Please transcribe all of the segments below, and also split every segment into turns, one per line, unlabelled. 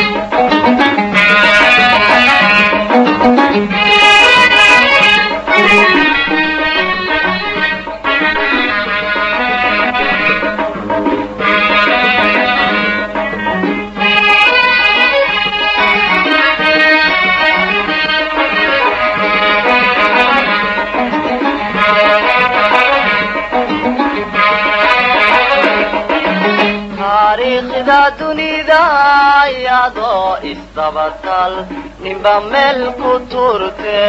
taariikhda dunida iyadoo isdabatal ninba meel ku turte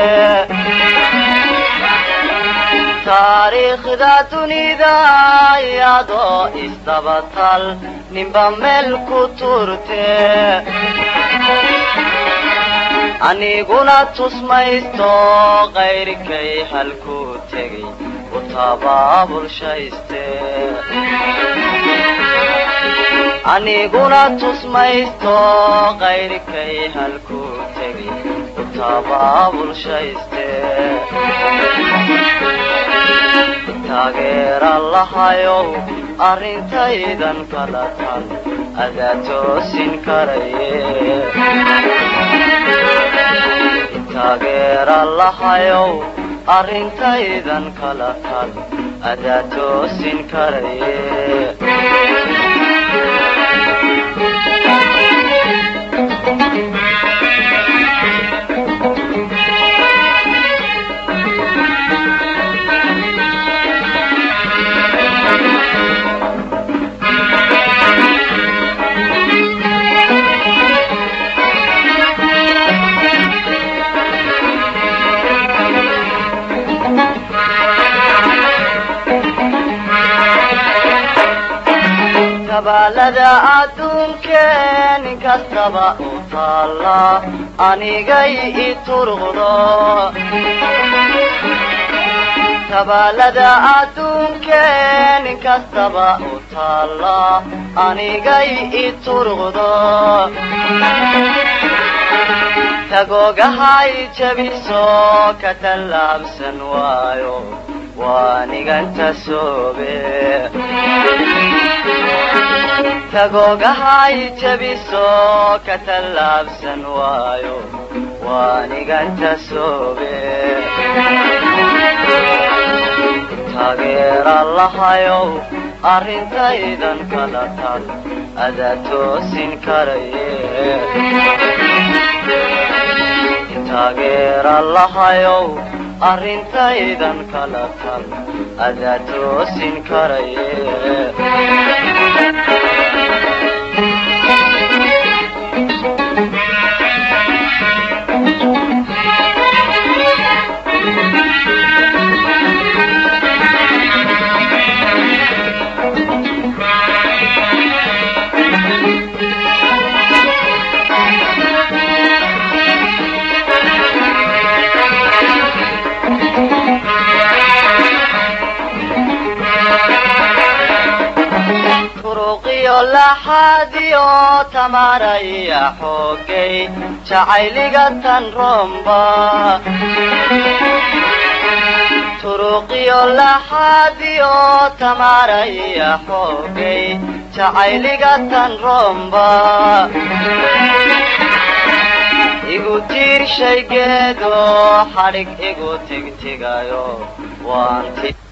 taariikhda dunida iyadoo isdabatal ninba meel ku turte aniguna tusmaysto qayrkay halku tegay u tabaabulshayste aniguna tusmaysto qayrkay halku tegay u tabaabulshayste taageera lahayow arrintaydan kala tan adaa toosin karaye taageera lahayow arrintaydan kala tan adaa toosin karaye tabaalada adduunkeen inkastaba u taalla anigay i turqdo tabaalada adduunkeen inkastaba u taalla anigay i turqdo tagoogahay jabiso ka tallaabsan waayo waaniganta soobe tagoogahay jabiso ka tallaabsan waayo waaniganta soobe taageera lahayow arrintaydan kala tal adaa toosin karaye taageera lahayow arrintaydan kala tal adaa toosin karaye turuqiyo laxaadiyo tamaraya xoogay jacayliga tan romba turuqiyo laxaadiyo tamaraya xoogay jacayliga tan romba igu tiir shaygeedo xadhig igu tigtigayo waanti